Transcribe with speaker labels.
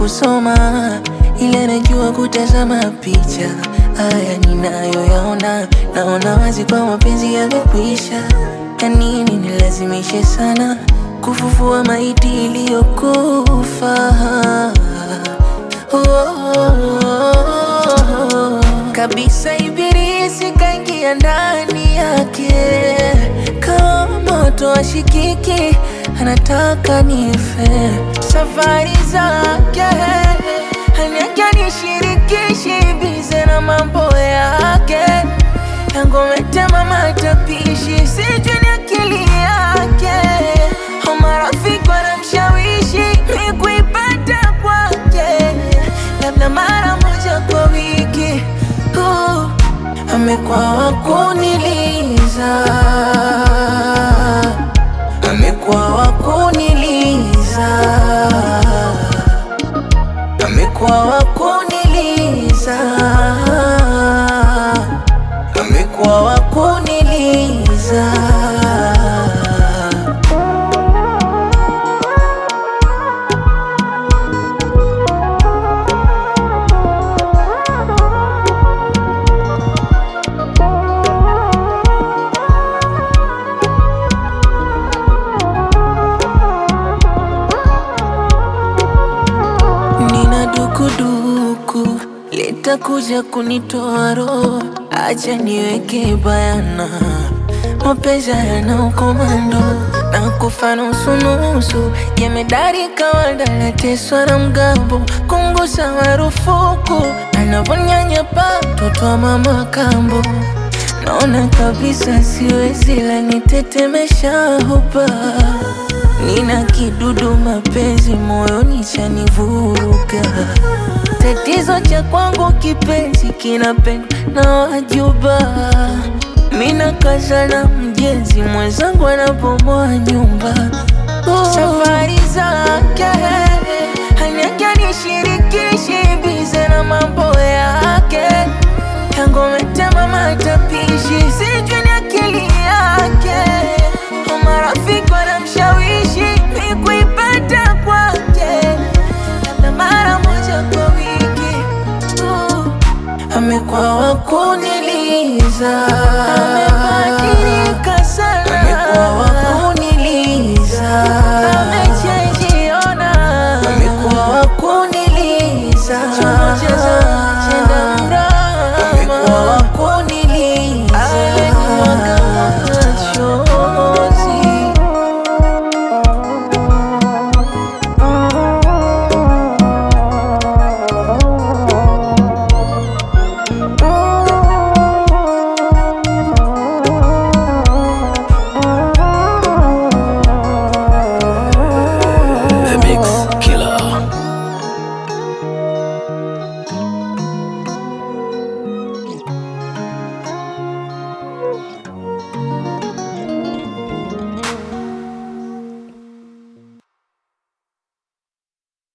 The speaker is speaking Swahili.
Speaker 1: kusoma, ila najua kutazama picha. Haya ninayoyaona, naona wazi kwa mapenzi yamekwisha. Ya nini nilazimishe sana kufufua maiti iliyokufa? Oh, kabisa ibilisi kaingia ndani yake kama moto ashikiki, anataka nife. Safari zake haniake nishirikishi, bize na mambo yake yangometema matapishi, sijui ni akili yake au marafiki wanamshawishi mi kuipata kwake, labda mara moja kwa wiki. Uh, amekuwa wakuniliza, amekuwa wakuniliza, amekuwa wakuniliza, amekuwa wakuniliza. Nina dukuduku litakuja kunitoa roho, acha niweke bayana, mapenzi yana ukomando na kufa nusu nusu, jemedari kawaida nateswa na mgambo, kungusa marufuku, anavonyanyapa mtoto wa mama kambo, naona kabisa siwezi, la nitetemesha hupa Nina kidudu mapenzi moyoni chanivuruga. Tatizo cha kwangu kipenzi kinapendwa na wajuba. Mina kaza na mjenzi mwenzangu anabomoa nyumba. Oh. Safari zake haniake nishirikishi, bize na mambo yake yangometema matapishi, sijui